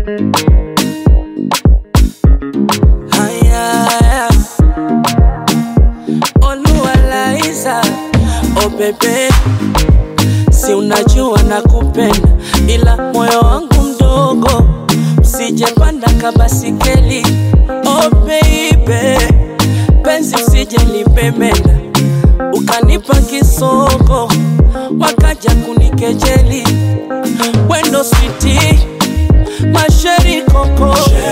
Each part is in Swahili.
Haya, Oluwalaiza, oh bebe, si unajua nakupenda, ila moyo wangu mdogo, usijepanda kabasikeli. Oh baby, penzi usije lipemenda, ukanipa kisoko, wakaja kunikejeli, wendo switi masheri koko,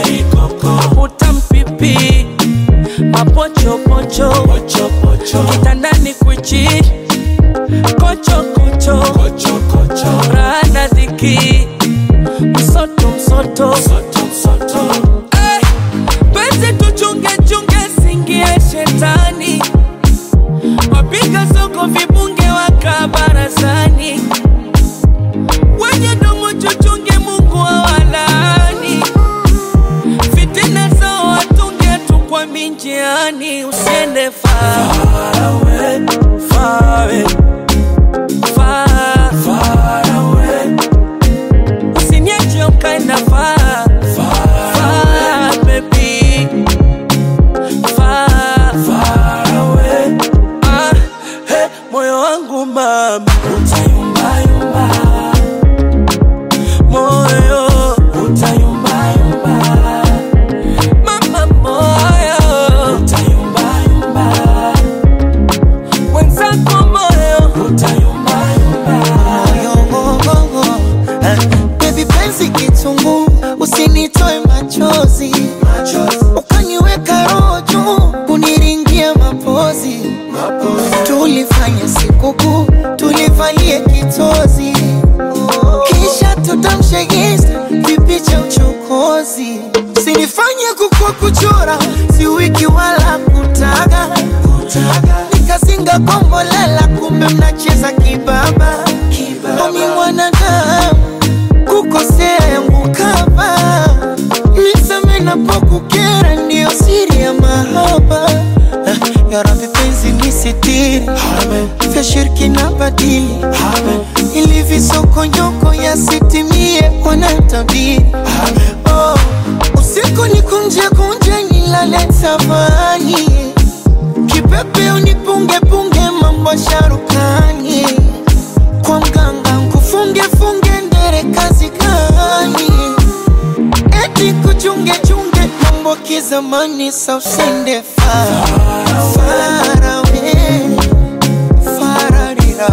utampipi mapochopocho kitandani kwichi kochokocho rana dhiki msoto msoto Eh, penzi tuchunge chunge singie shetani wapiga soko vibunge waka barazani wenye domo chuchunge mungu awalani fitina zao watunge tu kwa minjiani usiende far away, far away, far, far away. Usiniache ukaenda far, far, baby. Far, far away. Ah, hey, moyo wangu mama utayumbayumba moyo utayumbayumba mama moyo utayumbayumba mwenzako moyo utayumbayumba Baby penzi kitungu, usinitoe machozi, ukaniweka roho juu, kuniringia mapozi. Tulifanya sikukuu, tulivalie kitozi, kisha tutamshe insta vipicha uchokozi. Sinifanye kukua kuchora, si wiki wala kutaga, nikazinga kombolela, kumbe mnacheza kibaba. Omi mwanadamu kukosea yangu kama niseme napokukera, ndiyo siri ya mahaba. Ah, Ya Rabbi penzi nisitiri, vya shirki na badili, ili visokonyoko yasitimie wanatabiri. Oh, usiku ni kunje kunje, nilale tafani, kipepe unipunge punge, mambo sharukani kwa mganga nkufunge funge ndere kazi gani? Eti kuchunge chunge mambo kizamani, sa usende far far away, fararira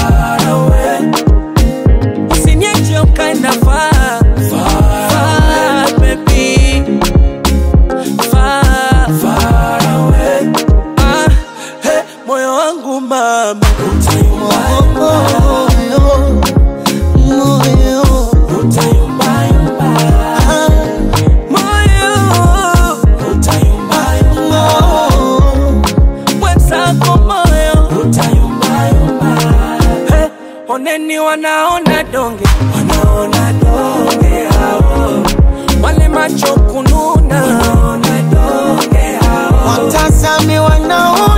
Usiniache ukaenda far, far, baby. Far, far away. Ah, hey, moyo wangu mama utayumbayumba, moyo moyo utayumbayumba. ah, Moyo utayumbayumba. moyo mwenzako moyo utayumbayumba. Hey, oneni wanaona donge, wanaona donge hao, wale macho kununa, wanaona donge hao. watazame wanaona